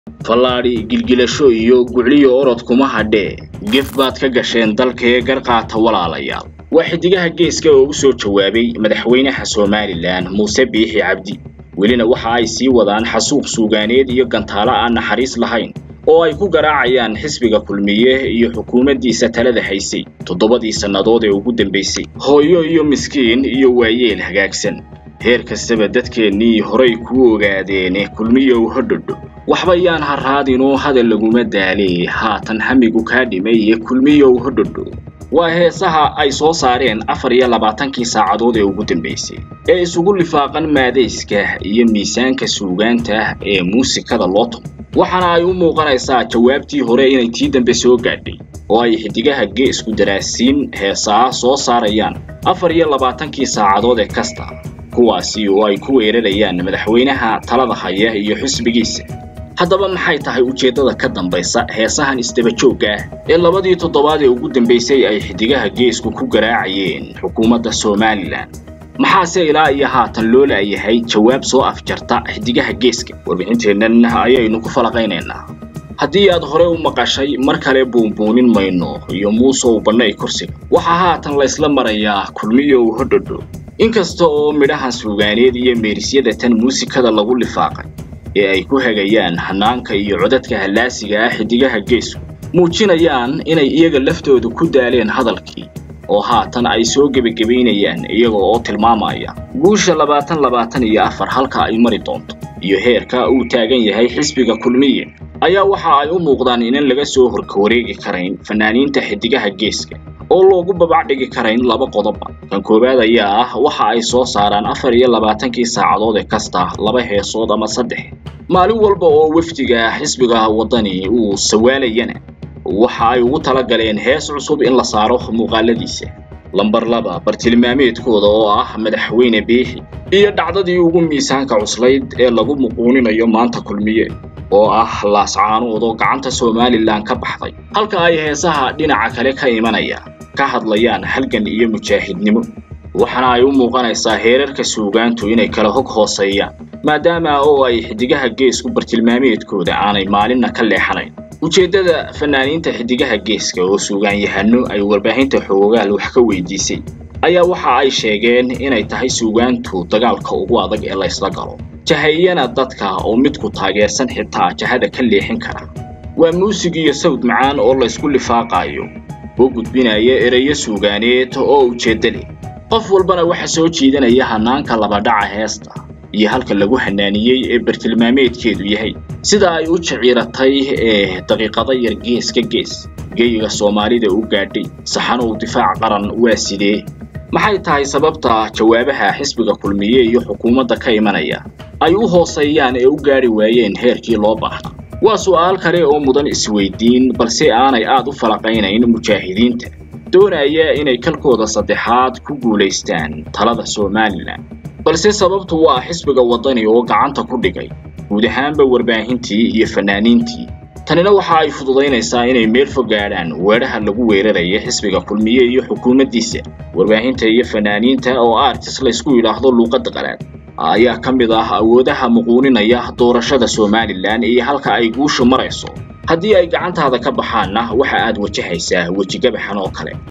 fallaadhi gilgilasho iyo gucliyo orod kuma hadhee gef baad ka gasheen dalkee garqaata walaalayaal waa xidigaha geeska oo u soo jawaabay madaxweynaha somalilan muuse biixi cabdi welina waxa ay sii wadaan xasuuq suugaaneed iyo gantaalo aan naxariis lahayn oo ay ku garaacayaan xisbiga kulmiye iyo xukuumaddiisa talada haysay toddobadii sannadood ee ugu dambaysay hooyo iyo miskiin iyo waayeel hagaagsan heer kastaba dadkeennii horay kuu ogaadeene kulmiyow hodhodho waxba yaan ha raadinoo hadal laguma daale haatan hamigu kaa dhimay ee kulmiyow hodhodho waa heesaha ay soo saareen afar iyo labaatankii saacadood ee ugu dambaysay ee isugu lifaaqan maadayska iyo miisaanka suugaanta ee muusikada loo tumo waxaana ay u muuqanaysaa jawaabtii hore inay tii dambe soo gaadhay oo ay xidigaha geesku daraasiin heesaa soo saarayaan afar iyo labaatankii saacadood ee kasta kuwaasi oo ay ku weerarayaan madaxweynaha talada haya iyo xisbigiisa haddaba maxay tahay ujeeddada ka dambaysa heesahan isdabajoogga ah ee labadii toddobaad ee ugu dambaysay ay xidigaha geesku ku garaacayeen xukuumadda somalilan maxaase ilaa iyo haatan loo la'yahay jawaab soo afjarta xidigaha geeska warbixinteennan ayaynu ku falaqaynaynaa haddii aad hore u maqashay mar kale buunbuunin mayno iyo muusow bannay kursiga waxaa haatan laysla marayaa kulmiyow hodhodho inkasta oo midhahan suugaaneed iyo meerisyada tan muusikada lagu lifaaqay ee ay ku hagayaan hanaanka iyo codadka hallaasiga ah xidigaha geesku muujinayaan inay iyaga laftoodu ku daaleen hadalkii oo haatan ay soo gebagabaynayaan iyaga oo tilmaamaya guusha labaatan labaatan iyo afar halka ay mari doonto iyo heerka uu taagan yahay xisbiga kulmiye ayaa waxa ay u muuqdaan inan laga soo horkawareegi karayn fanaaniinta xidigaha geeska oo loogu babacdhigi karayn laba qodobba kan koowaad ayaa ah waxa ay soo saaraan afar iyo labaatankii saacadood ee kasta laba heesood ama saddex maalin walba oo wafdiga xisbiga waddani uu sawaalayana waxa ay ugu tala galeen hees cusub in la saaro muuqaaladiisa lambar laba bartilmaameedkooda oo ah madaxweyne biixi iyo dhacdadii ugu miisaanka cuslayd ee lagu muquuninayo maanta kulmiye oo ah laascaanood oo gacanta somalilan ka baxday halka ay heesaha dhinaca kale ka imanaya ka hadlayaan halgan iyo mujaahidnimo waxaana ay u muuqanaysaa heerarka suugaantu inay kala hog hooseeyaan maadaama oo ay xidigaha geesku bartilmaameedkooda aanay maalinna ka leexanayn ujeeddada fanaaniinta xidigaha geeska oo suugaanyahano ay warbaahinta xoogaal wax ka weydiisay ayaa waxa ay sheegeen inay tahay suugaantu dagaalka ugu adag ee laysla galo jahayana dadka oo midku taageersan xitaa jahada ka leexin kara waa muusig iyo sawd macaan oo laysku lifaaqaayo oo gudbinaya ereyo suugaaneed oo ujeedda leh qof walbana waxa soo jiidanaya hanaanka labadhaca heesta iyo halka lagu hanaaniyey ee bartilmaameedkeedu yahay sida ay u jiciiratay ee daqiiqada yar gees ka gees geyiga soomaalida u gaadhay saxanow difaac qaran waa sidee maxay tahay sababta jawaabaha xisbiga kulmiye iyo xukuumadda ka imanaya ay u hooseeyaan ee u gaadhi waayeen heerkii loo baahnaa waa su'aal kale oo mudan isweydiin balse aanay aad u falaqaynayn mujaahidiinta doonaya inay kalkooda saddexaad ku guulaystaan talada somalilan balse sababtu waa xisbiga waddani oo gacanta ku dhigay guud ahaanba warbaahintii iyo fanaaniintii tanina waxa ay fududaynaysaa inay meel fog gaadhaan weedhaha lagu weeraraya xisbiga kulmiye iyo xukuumaddiisa warbaahinta iyo fanaaniinta oo artis laysku yidhaahdo luuqadda qalaad ayaa ka mid ah awoodaha muquuninaya doorashada somalilan iyo halka ay guushu marayso haddii ay gacantaada ka baxaanna waxa aad wajahaysaa wejigabaxan oo kale